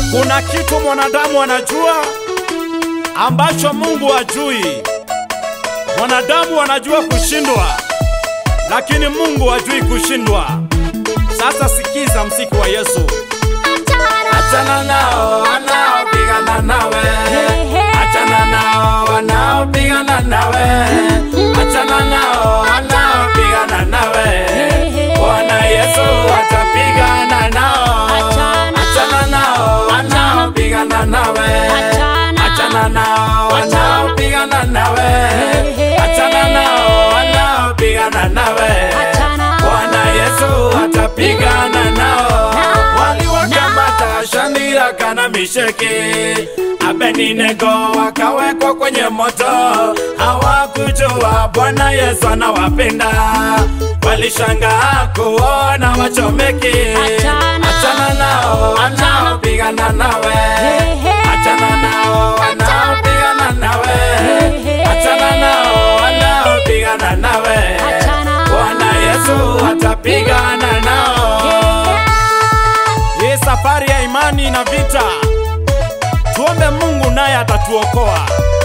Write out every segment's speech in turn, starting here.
Kuna kitu mwanadamu anajua ambacho Mungu hajui. Mwanadamu anajua kushindwa, lakini Mungu hajui kushindwa. Sasa sikiza msiki wa Yesu. Achana nao wanaopigana nawe, achana nao wanaopigana nawe, achana nao wanaopigana nawe. Bwana Yesu atapigana nao, achana nao wanaopigana nawe, achana nao wanaopigana nawe, achana nao wanaopigana nawe. Bwana Yesu atapigana nao. Waliwakamata Shadraka na Meshaki, Abednego wakawekwa kwenye moto. Hawakujua Bwana Yesu anawapenda, walishangaa kuona wachomeki. Achana nao wanaopigana nawe, achana nao wanaopigana nawe, achana nao wanaopigana nawe. Bwana Yesu atapigana nao. Hii safari ya imani na vita, tuombe Mungu naye atatuokoa.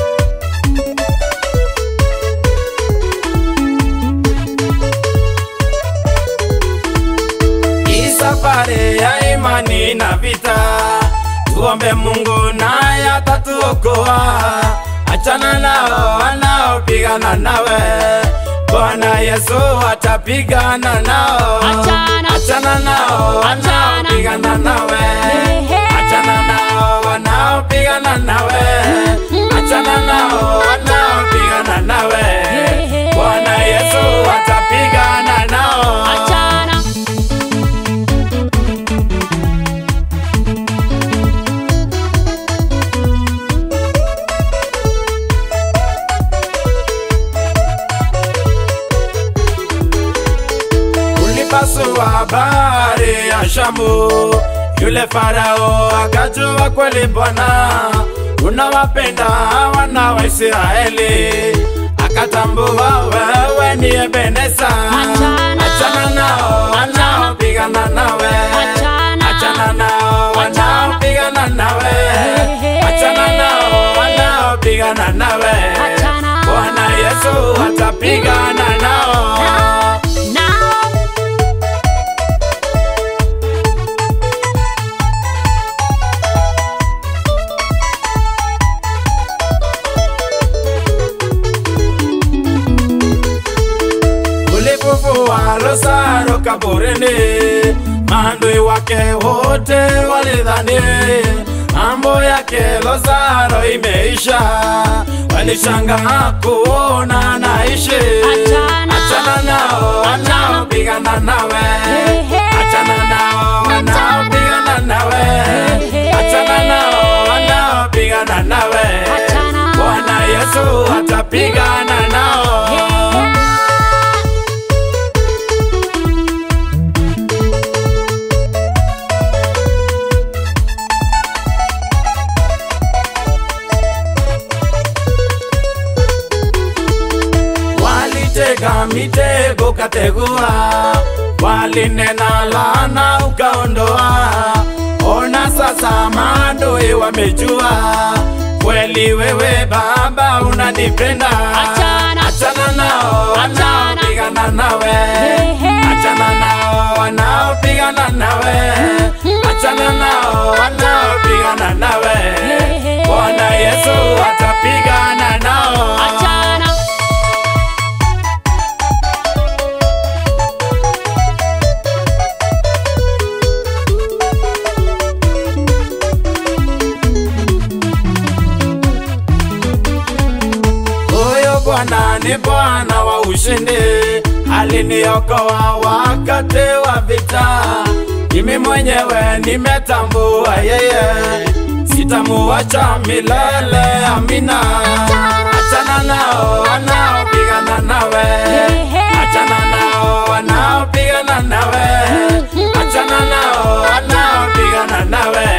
Hii safari ya imani na vita, tuombe Mungu naye atatuokoa. Achana nao wanaopigana nawe, Bwana Yesu atapigana nao. Achana. Achana nao wanaopigana nawe, achana nao wanaopigana nawe, achana nao wanaopigana nawe. Bwana Yesu atapigana nao. ulipasua bahari ya Shamu, yule Farao akajua kweli Bwana unawapenda wana wa Israeli, akatambua wewe ni Ebeneza. Achana. Achana nao wanaopigana nawe, Achana. achana nao wanaopigana nawe, achana nao wanaopigana nawe. Achana. Bwana Yesu atapigana nao. ulipofua Lazaro kaburini, maadui wake wote walidhani mambo yake Lazaro imeisha, walishangaa kuona naishi. Achana. Achana nao wanaopigana nawe, achana nao wanaopigana nawe, achana nao wanaopigana nawe. Achana. Bwana Yesu atapigana nao. walitega mitego kategua, walinena laana ukaondoa. Ona sasa maadui wamejua kweli wewe Baba unanipenda. Achana. Achana nao wanaopigana nawe, achana nao wanaopigana nawe, achana nao wanaopigana nawe. Bwana Yesu atapigana nao. Huyo Bwana ni Bwana wa ushindi, aliniokoa wakati wa vita. Mimi mwenyewe nimetambua yeye, sitamuacha milele. Amina. Achana nao wanaopigana nawe, achana nao wanaopigana nawe, achana nao wanaopigana nawe.